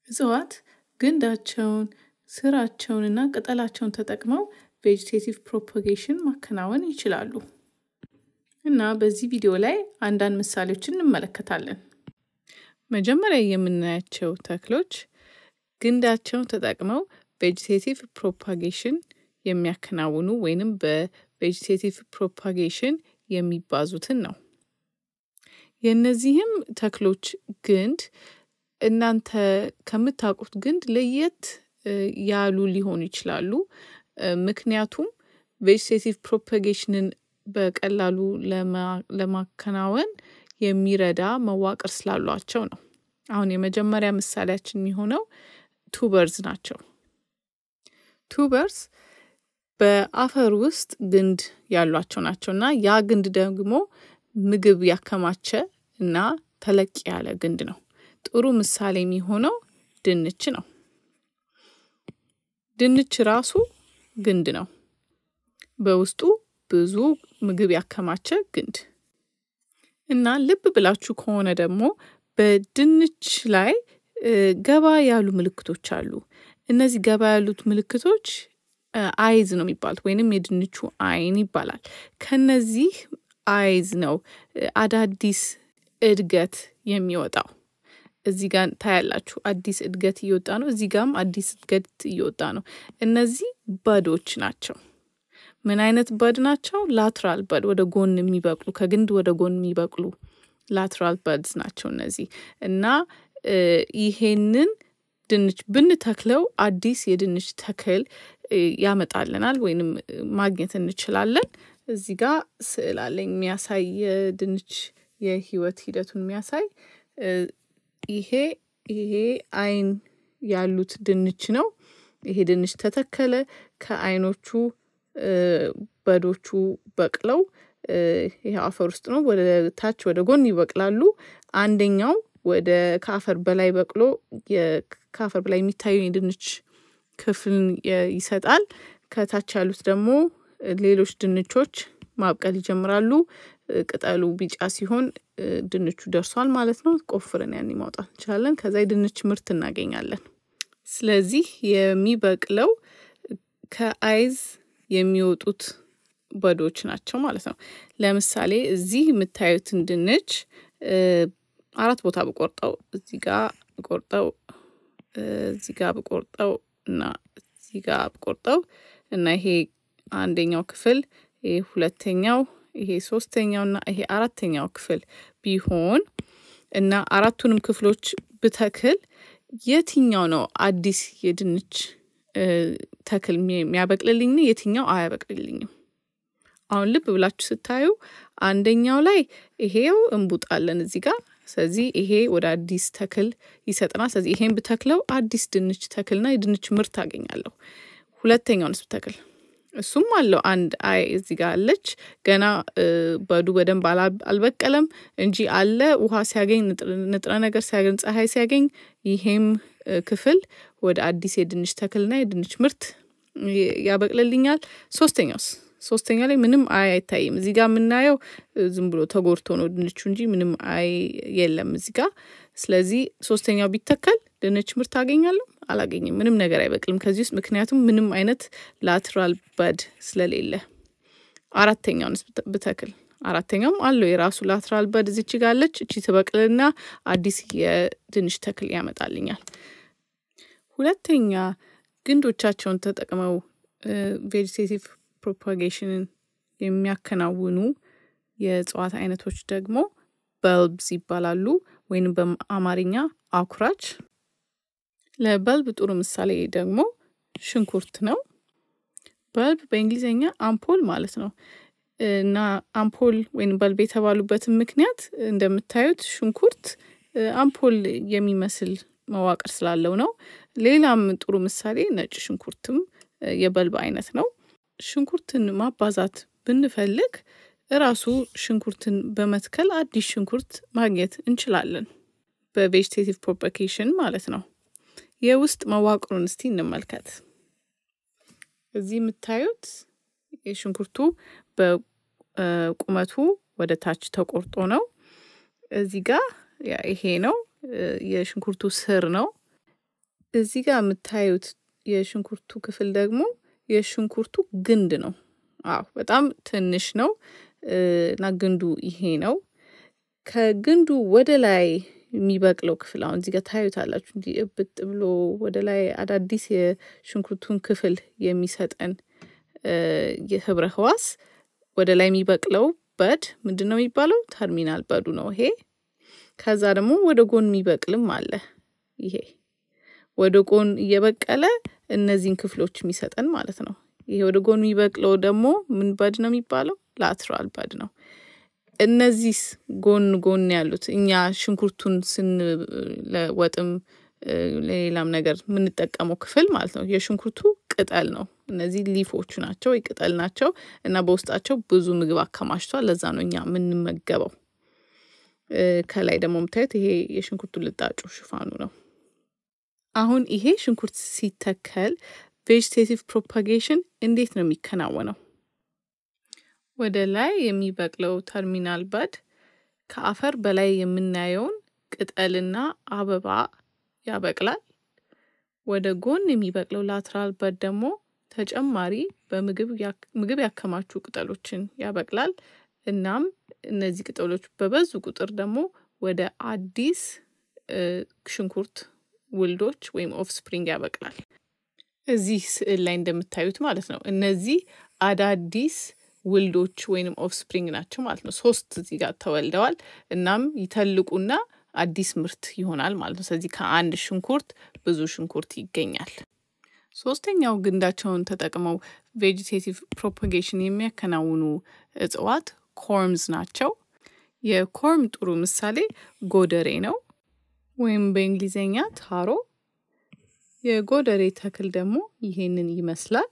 እጽዋት ግንዳቸውን፣ ስራቸውንና ቅጠላቸውን ተጠቅመው ቬጅቴቲቭ ፕሮፓጌሽን ማከናወን ይችላሉ እና በዚህ ቪዲዮ ላይ አንዳንድ ምሳሌዎችን እንመለከታለን። መጀመሪያ የምናያቸው ተክሎች ግንዳቸውን ተጠቅመው ቬጅቴቲቭ ፕሮፓጌሽን የሚያከናውኑ ወይንም በቬጅቴቲቭ ፕሮፓጌሽን የሚባዙትን ነው። የእነዚህም ተክሎች ግንድ እናንተ ከምታውቁት ግንድ ለየት ያሉ ሊሆኑ ይችላሉ። ምክንያቱም ቬጅቴቲቭ ፕሮፓጌሽንን በቀላሉ ለማከናወን የሚረዳ መዋቅር ስላሏቸው ነው። አሁን የመጀመሪያ ምሳሌያችን የሚሆነው ቱበርዝ ናቸው። ቱበርስ በአፈር ውስጥ ግንድ ያሏቸው ናቸው እና ያ ግንድ ደግሞ ምግብ ያከማቸ እና ተለቅ ያለ ግንድ ነው። ጥሩ ምሳሌ የሚሆነው ድንች ነው። ድንች ራሱ ግንድ ነው። በውስጡ ብዙ ምግብ ያከማቸ ግንድ እና ልብ ብላችሁ ከሆነ ደግሞ በድንች ላይ ገባ ያሉ ምልክቶች አሉ። እነዚህ ገባ ያሉት ምልክቶች አይዝ ነው የሚባሉት ወይንም የድንቹ አይን ይባላል። ከነዚህ አይዝ ነው አዳዲስ እድገት የሚወጣው። እዚህ ጋር ታያላችሁ አዲስ እድገት እየወጣ ነው። እዚህ ጋርም አዲስ እድገት እየወጣ ነው። እነዚህ በዶች ናቸው። ምን አይነት በድ ናቸው? ላትራል በድ ወደ ጎን የሚበቅሉ ከግንድ ወደ ጎን የሚበቅሉ ላትራል በድስ ናቸው እነዚህ እና ይሄንን ድንች ብንተክለው አዲስ የድንች ተክል ያመጣልናል ወይንም ማግኘት እንችላለን። እዚህ ጋር ስዕል አለኝ የሚያሳይ የድንች የህይወት ሂደቱን የሚያሳይ ይሄ ይሄ አይን ያሉት ድንች ነው። ይሄ ድንች ተተከለ። ከአይኖቹ በዶቹ በቅለው ይሄ አፈር ውስጥ ነው። ወደ ታች ወደ ጎን ይበቅላሉ። አንደኛው ወደ ከአፈር በላይ በቅሎ ከአፈር በላይ የሚታየው የድንች ክፍልን ይሰጣል። ከታች ያሉት ደግሞ ሌሎች ድንቾች ማብቀል ይጀምራሉ። ቅጠሉ ቢጫ ሲሆን ድንቹ ደርሷል ማለት ነው። ቆፍረን ያን ማውጣት እንችላለን። ከዛ የድንች ምርት እናገኛለን። ስለዚህ የሚበቅለው ከአይዝ የሚወጡት በዶች ናቸው ማለት ነው። ለምሳሌ እዚህ የምታዩትን ድንች አራት ቦታ ብቆርጠው እዚህ ጋ ብቆርጠው እዚህ ጋ ብቆርጠው እና እዚህ ጋ ብቆርጠው እና ይሄ አንደኛው ክፍል ይሄ ሁለተኛው ይሄ ሶስተኛው እና ይሄ አራተኛው ክፍል ቢሆን እና አራቱንም ክፍሎች ብተክል የትኛው ነው አዲስ የድንች ተክል የሚያበቅልልኝ? የትኛው አያበቅልልኝም? አሁን ልብ ብላችሁ ስታዩ አንደኛው ላይ ይሄው እንቡጣለን እዚህ ጋር ስለዚህ ይሄ ወደ አዲስ ተክል ይሰጠናል። ስለዚህ ይሄን ብተክለው አዲስ ድንች ተክልና የድንች ምርት አገኛለሁ። ሁለተኛውንስ ብተክል እሱም አለው አንድ አይ እዚህ ጋር አለች። ገና በዱ በደንብ አልበቀለም እንጂ አለ። ውሃ ሲያገኝ ንጥረ ነገር ሲያገኝ ፀሐይ ሲያገኝ ይሄም ክፍል ወደ አዲስ የድንች ተክልና የድንች ምርት ያበቅልልኛል። ሶስተኛውስ ሶስተኛ ላይ ምንም አይ አይታይም። እዚህ ጋር የምናየው ዝም ብሎ ተጎድቶ ነው ድንቹ እንጂ ምንም አይ የለም እዚህ ጋር። ስለዚህ ሶስተኛው ቢተከል ድንች ምርት አገኛለሁ? አላገኝም። ምንም ነገር አይበቅልም ከዚህ ውስጥ ምክንያቱም ምንም አይነት ላትራል በድ ስለሌለ። አራተኛውንስ ብተክል አራተኛውም አለው የራሱ ላትራል በድ እዚች ጋር አለች። እቺ ትበቅልና አዲስ የድንች ተክል ያመጣልኛል። ሁለተኛ ግንዶቻቸውን ተጠቅመው ቬጅቴቲቭ ፕሮፓጌሽንን የሚያከናውኑ የእጽዋት አይነቶች ደግሞ በልብስ ይባላሉ ወይንም በአማርኛ አኩራች። ለበልብ ጥሩ ምሳሌ ደግሞ ሽንኩርት ነው። በልብ በእንግሊዝኛ አምፖል ማለት ነው እና አምፖል ወይም በልብ የተባሉበትን ምክንያት እንደምታዩት ሽንኩርት አምፖል የሚመስል መዋቅር ስላለው ነው። ሌላም ጥሩ ምሳሌ ነጭ ሽንኩርትም የበልብ አይነት ነው። ሽንኩርትን ማባዛት ብንፈልግ እራሱ ሽንኩርትን በመትከል አዲስ ሽንኩርት ማግኘት እንችላለን። በቬጅቴቲቭ ፕሮፓጌሽን ማለት ነው። የውስጥ መዋቅሩን እስቲ እንመልከት። እዚህ የምታዩት የሽንኩርቱ በቁመቱ ወደ ታች ተቆርጦ ነው። እዚህ ጋር ይሄ ነው የሽንኩርቱ ስር ነው። እዚህ ጋር የምታዩት የሽንኩርቱ ክፍል ደግሞ የሽንኩርቱ ግንድ ነው። አዎ በጣም ትንሽ ነው እና ግንዱ ይሄ ነው። ከግንዱ ወደ ላይ የሚበቅለው ክፍል አሁን እዚህ ጋር ታዩታላችሁ። እንዲህ እብጥ ብሎ ወደ ላይ አዳዲስ የሽንኩርቱን ክፍል የሚሰጠን የህብረ ህዋስ ወደ ላይ የሚበቅለው በድ ምንድን ነው የሚባለው? ተርሚናል በዱ ነው ይሄ። ከዛ ደግሞ ወደ ጎን የሚበቅልም አለ ይሄ ወደ ጎን እየበቀለ እነዚህን ክፍሎች የሚሰጠን ማለት ነው። ይሄ ወደ ጎን የሚበቅለው ደግሞ ምን በድ ነው የሚባለው? ላትራል በድ ነው። እነዚህ ጎን ጎን ያሉት እኛ ሽንኩርቱን ስን ለወጥም ለሌላም ነገር የምንጠቀመው ክፍል ማለት ነው የሽንኩርቱ ቅጠል ነው። እነዚህ ሊፎቹ ናቸው ወይ ቅጠል ናቸው እና በውስጣቸው ብዙ ምግብ አከማችቷል። ለዛ ነው እኛ የምንመገበው። ከላይ ደግሞ የምታዩት ይሄ የሽንኩርቱ ልጣጩ ሽፋኑ ነው። አሁን ይሄ ሽንኩርት ሲተከል ቬጅቴቲቭ ፕሮፓጌሽን እንዴት ነው የሚከናወነው? ወደ ላይ የሚበቅለው ተርሚናል በድ ከአፈር በላይ የምናየውን ቅጠልና አበባ ያበቅላል። ወደ ጎን የሚበቅለው ላትራል በድ ደግሞ ተጨማሪ በምግብ ምግብ ያከማቹ ቅጠሎችን ያበቅላል። እናም እነዚህ ቅጠሎች በበዙ ቁጥር ደግሞ ወደ አዲስ ሽንኩርት ውልዶች ወይም ኦፍ ስፕሪንግ ያበቅላል። እዚህ ስዕል ላይ እንደምታዩት ማለት ነው። እነዚህ አዳዲስ ውልዶች ወይንም ኦፍ ስፕሪንግ ናቸው ማለት ነው። ሶስት እዚህ ጋር ተወልደዋል። እናም ይተልቁና አዲስ ምርት ይሆናል ማለት ነው። ስለዚህ ከአንድ ሽንኩርት ብዙ ሽንኩርት ይገኛል። ሶስተኛው ግንዳቸውን ተጠቅመው ቬጂቴቲቭ ፕሮፓጌሽን የሚያከናውኑ እጽዋት ኮርምዝ ናቸው። የኮርም ጥሩ ምሳሌ ጎደሬ ነው ወይም በእንግሊዝኛ ታሮ። የጎደሬ ተክል ደግሞ ይሄንን ይመስላል።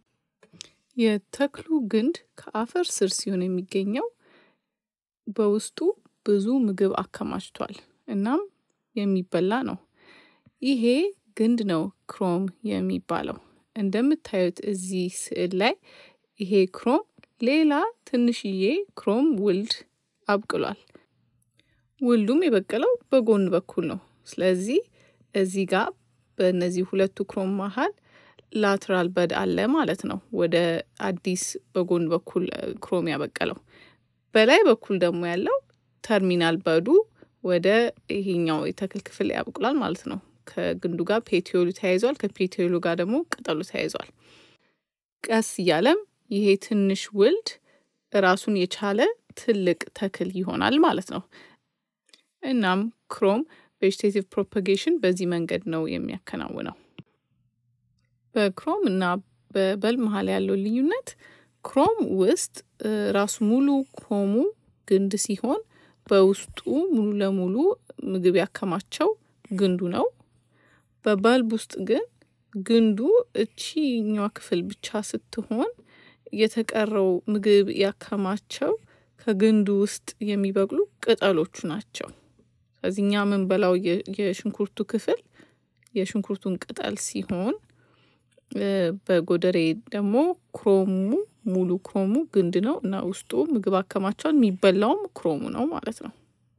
የተክሉ ግንድ ከአፈር ስር ሲሆን የሚገኘው በውስጡ ብዙ ምግብ አከማችቷል። እናም የሚበላ ነው። ይሄ ግንድ ነው ክሮም የሚባለው። እንደምታዩት እዚህ ስዕል ላይ ይሄ ክሮም ሌላ ትንሽዬ ክሮም ውልድ አብቅሏል። ውልዱም የበቀለው በጎን በኩል ነው። ስለዚህ እዚህ ጋር በእነዚህ ሁለቱ ክሮም መሀል ላትራል በድ አለ ማለት ነው። ወደ አዲስ በጎን በኩል ክሮም ያበቀለው። በላይ በኩል ደግሞ ያለው ተርሚናል በዱ ወደ ይሄኛው የተክል ክፍል ያበቅላል ማለት ነው። ከግንዱ ጋር ፔቲዮሉ ተያይዟል። ከፔቲዮሉ ጋር ደግሞ ቅጠሉ ተያይዟል። ቀስ እያለም ይሄ ትንሽ ውልድ ራሱን የቻለ ትልቅ ተክል ይሆናል ማለት ነው። እናም ክሮም ቬጅቴቲቭ ፕሮፓጌሽን በዚህ መንገድ ነው የሚያከናውነው። በክሮም እና በበል መሀል ያለው ልዩነት ክሮም ውስጥ ራሱ ሙሉ ክሮሙ ግንድ ሲሆን በውስጡ ሙሉ ለሙሉ ምግብ ያከማቸው ግንዱ ነው። በበልብ ውስጥ ግን ግንዱ እቺኛዋ ክፍል ብቻ ስትሆን የተቀረው ምግብ ያከማቸው ከግንዱ ውስጥ የሚበቅሉ ቅጠሎቹ ናቸው። ስለዚህ እኛ የምንበላው የሽንኩርቱ ክፍል የሽንኩርቱን ቅጠል ሲሆን በጎደሬ ደግሞ ክሮሙ ሙሉ ክሮሙ ግንድ ነው እና ውስጡ ምግብ አከማቸዋል። የሚበላውም ክሮሙ ነው ማለት ነው።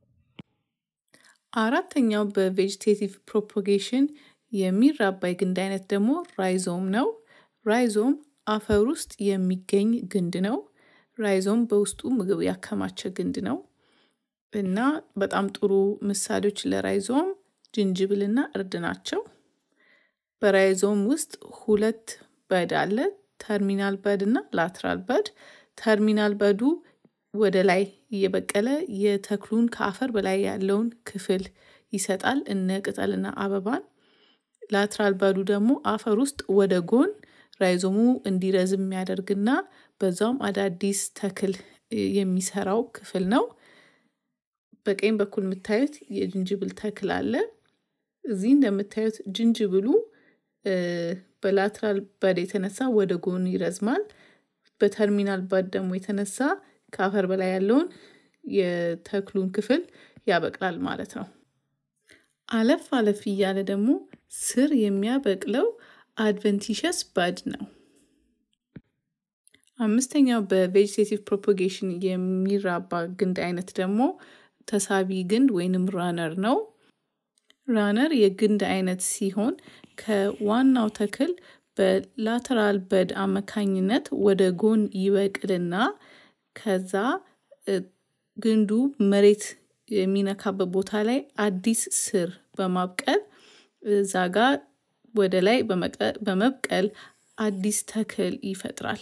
አራተኛው በቬጅቴቲቭ ፕሮፓጌሽን የሚራባ የግንድ አይነት ደግሞ ራይዞም ነው። ራይዞም አፈር ውስጥ የሚገኝ ግንድ ነው። ራይዞም በውስጡ ምግብ ያከማቸ ግንድ ነው እና በጣም ጥሩ ምሳሌዎች ለራይዞም ጅንጅብልና እርድ ናቸው። በራይዞም ውስጥ ሁለት በድ አለ። ተርሚናል በድ እና ላትራል በድ። ተርሚናል በዱ ወደ ላይ እየበቀለ የተክሉን ከአፈር በላይ ያለውን ክፍል ይሰጣል እነ ቅጠልና አበባን። ላትራል በዱ ደግሞ አፈር ውስጥ ወደ ጎን ራይዞሙ እንዲረዝም የሚያደርግና በዛውም አዳዲስ ተክል የሚሰራው ክፍል ነው። በቀኝ በኩል የምታዩት የጅንጅብል ተክል አለ። እዚህ እንደምታዩት ጅንጅብሉ በላትራል በድ የተነሳ ወደ ጎን ይረዝማል። በተርሚናል በድ ደግሞ የተነሳ ከአፈር በላይ ያለውን የተክሉን ክፍል ያበቅላል ማለት ነው። አለፍ አለፍ እያለ ደግሞ ስር የሚያበቅለው አድቨንቲሸስ በድ ነው። አምስተኛው በቬጅቴቲቭ ፕሮፓጌሽን የሚራባ ግንድ አይነት ደግሞ ተሳቢ ግንድ ወይንም ራነር ነው። ራነር የግንድ አይነት ሲሆን ከዋናው ተክል በላተራል በድ አማካኝነት ወደ ጎን ይበቅልና ከዛ ግንዱ መሬት የሚነካበት ቦታ ላይ አዲስ ስር በማብቀል እዛ ጋር ወደ ላይ በመብቀል አዲስ ተክል ይፈጥራል።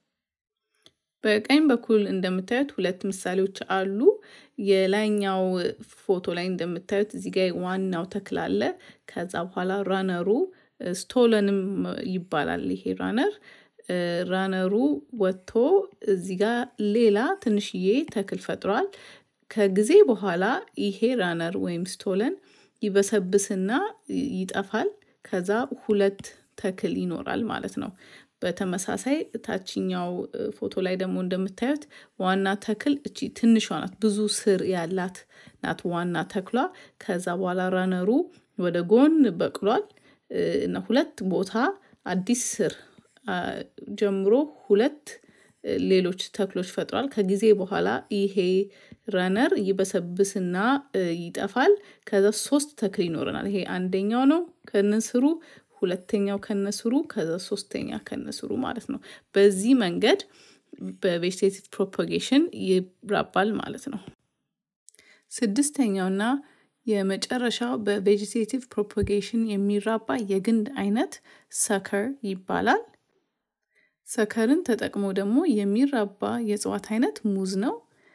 በቀኝ በኩል እንደምታዩት ሁለት ምሳሌዎች አሉ። የላይኛው ፎቶ ላይ እንደምታዩት እዚህ ጋር ዋናው ተክል አለ። ከዛ በኋላ ራነሩ ስቶለንም ይባላል። ይሄ ራነር ራነሩ ወጥቶ እዚህ ጋር ሌላ ትንሽዬ ተክል ፈጥሯል። ከጊዜ በኋላ ይሄ ራነር ወይም ስቶለን ይበሰብስና ይጠፋል። ከዛ ሁለት ተክል ይኖራል ማለት ነው። በተመሳሳይ ታችኛው ፎቶ ላይ ደግሞ እንደምታዩት ዋና ተክል እቺ ትንሿ ናት፣ ብዙ ስር ያላት ናት ዋና ተክሏ። ከዛ በኋላ ራነሩ ወደ ጎን በቅሏል እና ሁለት ቦታ አዲስ ስር ጀምሮ ሁለት ሌሎች ተክሎች ፈጥሯል። ከጊዜ በኋላ ይሄ ረነር ይበሰብስና ይጠፋል። ከዛ ሶስት ተክል ይኖረናል። ይሄ አንደኛው ነው ከነስሩ፣ ሁለተኛው ከነስሩ፣ ከዛ ሶስተኛ ከነስሩ ማለት ነው። በዚህ መንገድ በቬጅቴቲቭ ፕሮፓጌሽን ይራባል ማለት ነው። ስድስተኛውና የመጨረሻው በቬጅቴቲቭ ፕሮፓጌሽን የሚራባ የግንድ አይነት ሰከር ይባላል። ሰከርን ተጠቅሞ ደግሞ የሚራባ የእጽዋት አይነት ሙዝ ነው።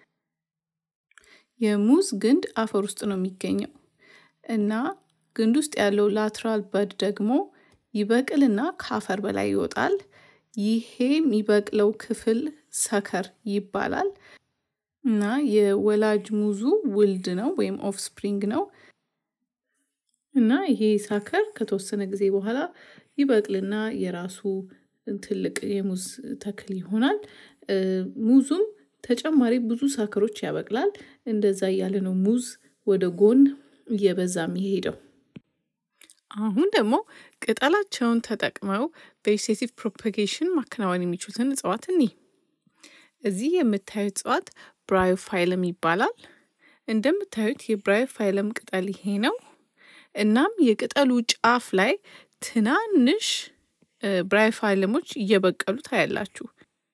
የሙዝ ግንድ አፈር ውስጥ ነው የሚገኘው እና ግንድ ውስጥ ያለው ላትራል በድ ደግሞ ይበቅልና ከአፈር በላይ ይወጣል። ይሄ የሚበቅለው ክፍል ሰከር ይባላል እና የወላጅ ሙዙ ውልድ ነው ወይም ኦፍስፕሪንግ ነው እና ይሄ ሳከር ከተወሰነ ጊዜ በኋላ ይበቅልና የራሱ ትልቅ የሙዝ ተክል ይሆናል። ሙዙም ተጨማሪ ብዙ ሳከሮች ያበቅላል። እንደዛ እያለ ነው ሙዝ ወደ ጎን እየበዛ የሚሄደው። አሁን ደግሞ ቅጠላቸውን ተጠቅመው ቬጅቴቲቭ ፕሮፓጌሽን ማከናወን የሚችሉትን እጽዋት እኒ እዚህ የምታዩት እጽዋት ብራዮፋይለም ይባላል። እንደምታዩት የብራዮፋይለም ቅጠል ይሄ ነው። እናም የቅጠሉ ጫፍ ላይ ትናንሽ ብራዮፋይለሞች እየበቀሉ ታያላችሁ።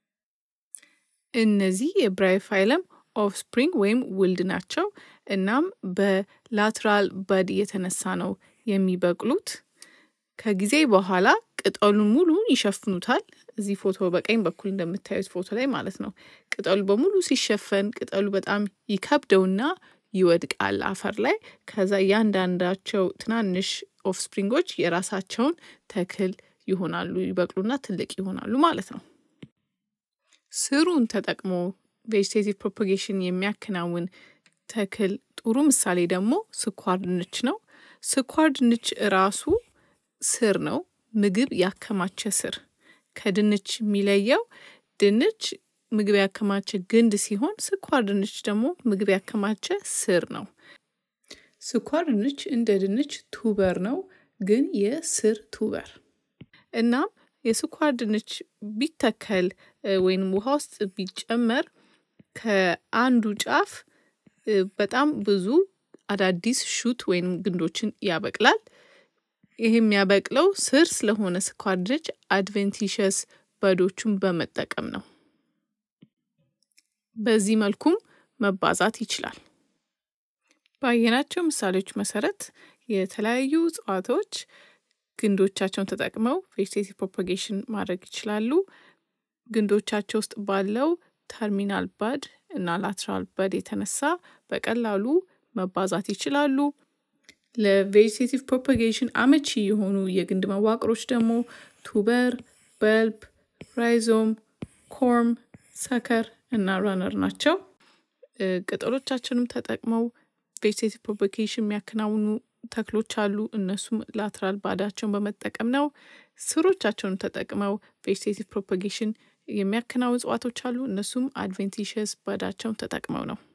እነዚህ የብራዮፋይለም ኦፍስፕሪንግ ወይም ውልድ ናቸው። እናም በላትራል በድ የተነሳ ነው የሚበቅሉት። ከጊዜ በኋላ ቅጠሉን ሙሉ ይሸፍኑታል። እዚህ ፎቶ በቀኝ በኩል እንደምታዩት ፎቶ ላይ ማለት ነው። ቅጠሉ በሙሉ ሲሸፈን ቅጠሉ በጣም ይከብደውና ይወድቃል አፈር ላይ። ከዛ እያንዳንዳቸው ትናንሽ ኦፍስፕሪንጎች የራሳቸውን ተክል ይሆናሉ፣ ይበቅሉና ትልቅ ይሆናሉ ማለት ነው። ስሩን ተጠቅሞ ቬጅቴቲቭ ፕሮፓጌሽን የሚያከናውን ተክል ጥሩ ምሳሌ ደግሞ ስኳር ድንች ነው። ስኳር ድንች ራሱ ስር ነው፣ ምግብ ያከማቸ ስር። ከድንች የሚለየው ድንች ምግብ ያከማቸ ግንድ ሲሆን ስኳር ድንች ደግሞ ምግብ ያከማቸ ስር ነው። ስኳር ድንች እንደ ድንች ቱበር ነው፣ ግን የስር ቱበር። እናም የስኳር ድንች ቢተከል ወይም ውሃ ውስጥ ቢጨመር ከአንዱ ጫፍ በጣም ብዙ አዳዲስ ሹት ወይም ግንዶችን ያበቅላል። ይህ የሚያበቅለው ስር ስለሆነ ስኳር ድንች አድቬንቲሸስ በዶቹን በመጠቀም ነው። በዚህ መልኩም መባዛት ይችላል። ባየናቸው ምሳሌዎች መሰረት የተለያዩ እጽዋቶች ግንዶቻቸውን ተጠቅመው ቬጅቴቲቭ ፕሮፓጌሽን ማድረግ ይችላሉ። ግንዶቻቸው ውስጥ ባለው ተርሚናል ባድ እና ላትራል ባድ የተነሳ በቀላሉ መባዛት ይችላሉ። ለቬጅቴቲቭ ፕሮፓጌሽን አመቺ የሆኑ የግንድ መዋቅሮች ደግሞ ቱበር፣ በልብ፣ ራይዞም፣ ኮርም፣ ሰከር እና ራነር ናቸው። ቅጠሎቻቸውንም ተጠቅመው ቬጅቴቲቭ ፕሮፓጌሽን የሚያከናውኑ ተክሎች አሉ። እነሱም ላትራል ባዳቸውን በመጠቀም ነው። ስሮቻቸውን ተጠቅመው ቬጅቴቲቭ ፕሮፓጌሽን የሚያከናውኑ እጽዋቶች አሉ። እነሱም አድቬንቲሸስ ባዳቸውን ተጠቅመው ነው።